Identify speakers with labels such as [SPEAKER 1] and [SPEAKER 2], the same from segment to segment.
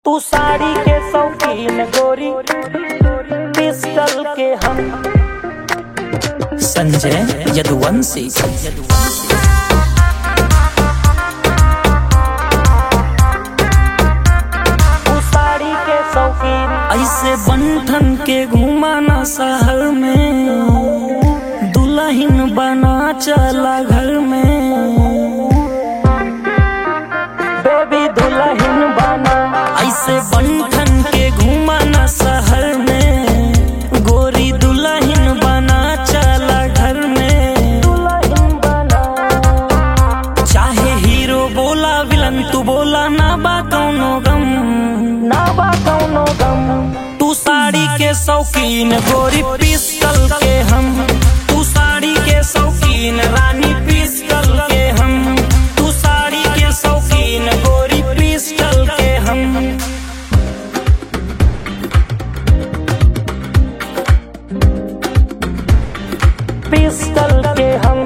[SPEAKER 1] तू साड़ी के शौकीन गोरी पिस्टल के हम
[SPEAKER 2] संजय यदुवंशी
[SPEAKER 1] तू साड़ी के शौकीन
[SPEAKER 2] ऐसे बंठन के घुमाना शहर में दुल्हन बना चला घर में
[SPEAKER 1] बेबी दुल्हन बना
[SPEAKER 2] ऐसे बंठन के घुमाना शहर में गोरी दुल्हन बना चला घर में
[SPEAKER 1] दुल्हन बना
[SPEAKER 2] चाहे हीरो बोला विलन तू बोला ना बा कौनो गम
[SPEAKER 1] ना बा कौनो गम
[SPEAKER 2] तू साड़ी के शौकीन गोरी पिस्टल के हम तू साड़ी के शौकीन रानी पिस्टल के हम तू साड़ी के शौकीन गोरी पिस्टल के हम
[SPEAKER 1] पिस्टल के हम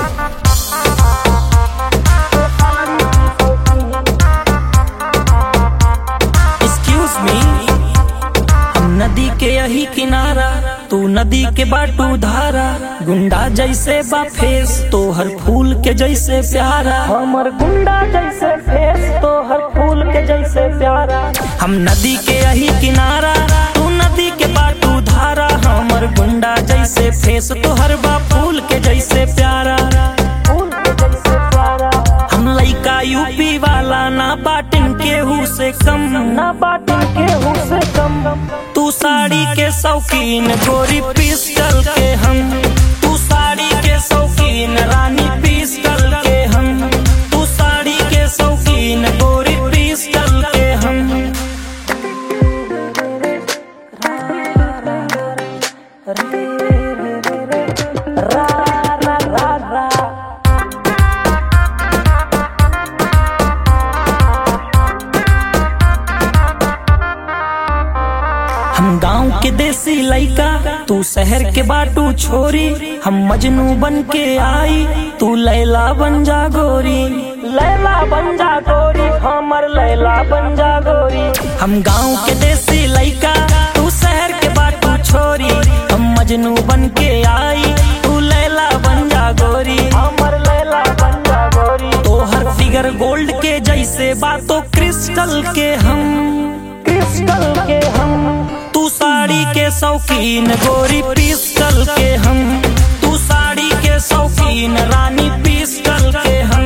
[SPEAKER 2] एक्सक्यूज मी हम नदी के यही किनारा तू नदी के बाटू धारा गुंडा जैसे बा फेस तो हर फूल के जैसे प्यारा
[SPEAKER 1] हमर गुंडा जैसे फेस तो हर फूल के जैसे प्यारा
[SPEAKER 2] हम नदी के यही किनारा तू नदी के बाटू धारा हमर गुंडा जैसे फेस तो हर बा फूल के जैसे प्यारा
[SPEAKER 1] फूल के जैसे प्यारा
[SPEAKER 2] हम लइका यूपी वाला ना बाटिन केहू से कम
[SPEAKER 1] ना बाटन केहू से कम
[SPEAKER 2] तू साड़ी के शौकीन गोरी पिस्टल के हम तू साड़ी के शौकीन रानी पिस्टल के हम तू साड़ी के शौकीन गोरी पिस्टल के हम
[SPEAKER 1] रा रा रा रा
[SPEAKER 2] हम गांव के देसी लइका तू शहर के बाटू छोरी हम मजनू बन के आई तू लैला बन जा गोरी
[SPEAKER 1] लैला बन जा गोरी हमर लैला बन जा गोरी
[SPEAKER 2] हम गांव के देसी लइका तू शहर के बाटू छोरी हम मजनू बन के आई तू लैला बन जा गोरी
[SPEAKER 1] हमर लैला बन जा गोरी
[SPEAKER 2] तो हर फिगर गोल्ड के जैसे बातों क्रिस्टल के हम
[SPEAKER 1] क्रिस्टल के हम
[SPEAKER 2] तू साड़ी के शौकीन गोरी पिस्टल के हम तू साड़ी के शौकीन रानी पिस्टल के हम